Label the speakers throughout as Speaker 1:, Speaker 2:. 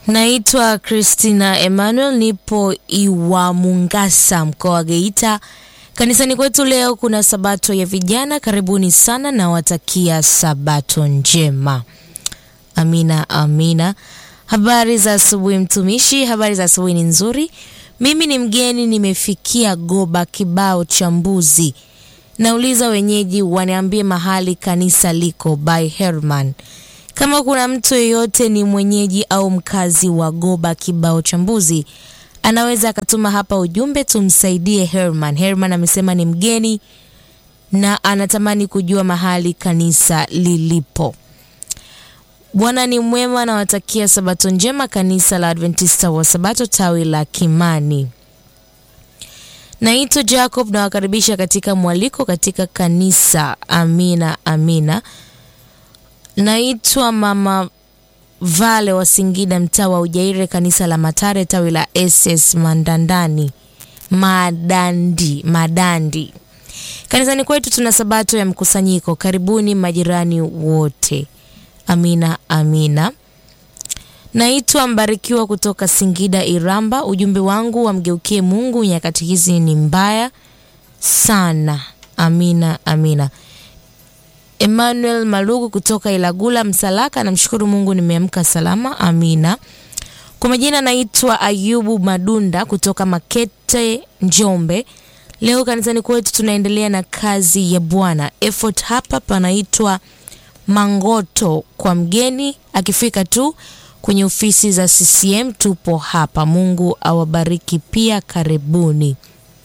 Speaker 1: Naitwa Christina Emmanuel, nipo Iwamungasa, mkoa wa Geita. Kanisani kwetu leo kuna sabato ya vijana. Karibuni sana na watakia sabato njema. Amina, amina. Habari za asubuhi mtumishi, habari za asubuhi ni nzuri. Mimi ni mgeni, nimefikia Goba kibao cha mbuzi. Nauliza wenyeji waniambie mahali kanisa liko by Herman. Kama kuna mtu yeyote ni mwenyeji au mkazi wa Goba kibao cha mbuzi, anaweza akatuma hapa ujumbe tumsaidie Herman. Herman amesema ni mgeni na anatamani kujua mahali kanisa lilipo. Bwana ni mwema, nawatakia sabato njema, kanisa la Adventista wa Sabato tawi la Kimani. Naitwa Jacob, nawakaribisha katika mwaliko katika kanisa. Amina, amina. Naitwa Mama Vale wa Singida, mtaa wa Ujaire, kanisa la Matare tawi la SS Mandandani Madandi Madandi. Kanisani kwetu tuna sabato ya mkusanyiko. Karibuni majirani wote. Amina, amina. Naitwa Mbarikiwa kutoka Singida Iramba. Ujumbe wangu wamgeukie Mungu, nyakati hizi ni mbaya sana. Amina, amina. Emmanuel Malugu kutoka Ilagula Msalaka, namshukuru Mungu nimeamka salama. Amina. Kwa majina naitwa Ayubu Madunda kutoka Makete, Njombe. Leo kanisani kwetu tunaendelea na kazi ya Bwana. Effort hapa panaitwa Mangoto kwa mgeni akifika tu kwenye ofisi za CCM tupo hapa. Mungu awabariki pia, karibuni.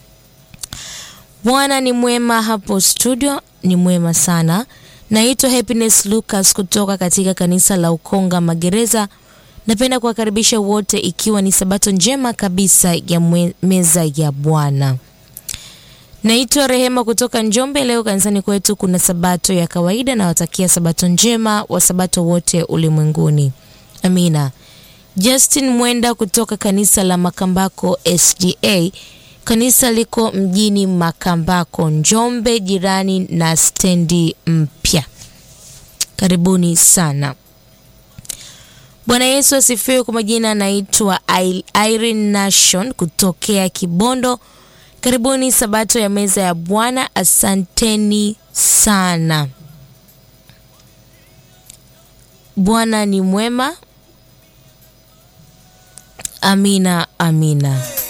Speaker 1: Bwana ni mwema hapo studio, ni mwema sana. Naitwa Happiness Lucas kutoka katika kanisa la Ukonga Magereza. Napenda kuwakaribisha wote, ikiwa ni sabato njema kabisa ya mwe, meza ya Bwana. Naitwa Rehema kutoka Njombe. Leo kanisani kwetu kuna sabato ya kawaida, na watakia sabato njema wa sabato wote ulimwenguni. Amina. Justin Mwenda kutoka kanisa la Makambako SDA. Kanisa liko mjini Makambako, Njombe, jirani na stendi mpya. Karibuni sana. Bwana Yesu asifiwe. Kwa majina anaitwa Irene Nation kutokea Kibondo. Karibuni sabato ya meza ya Bwana. Asanteni sana. Bwana ni mwema. Amina, amina.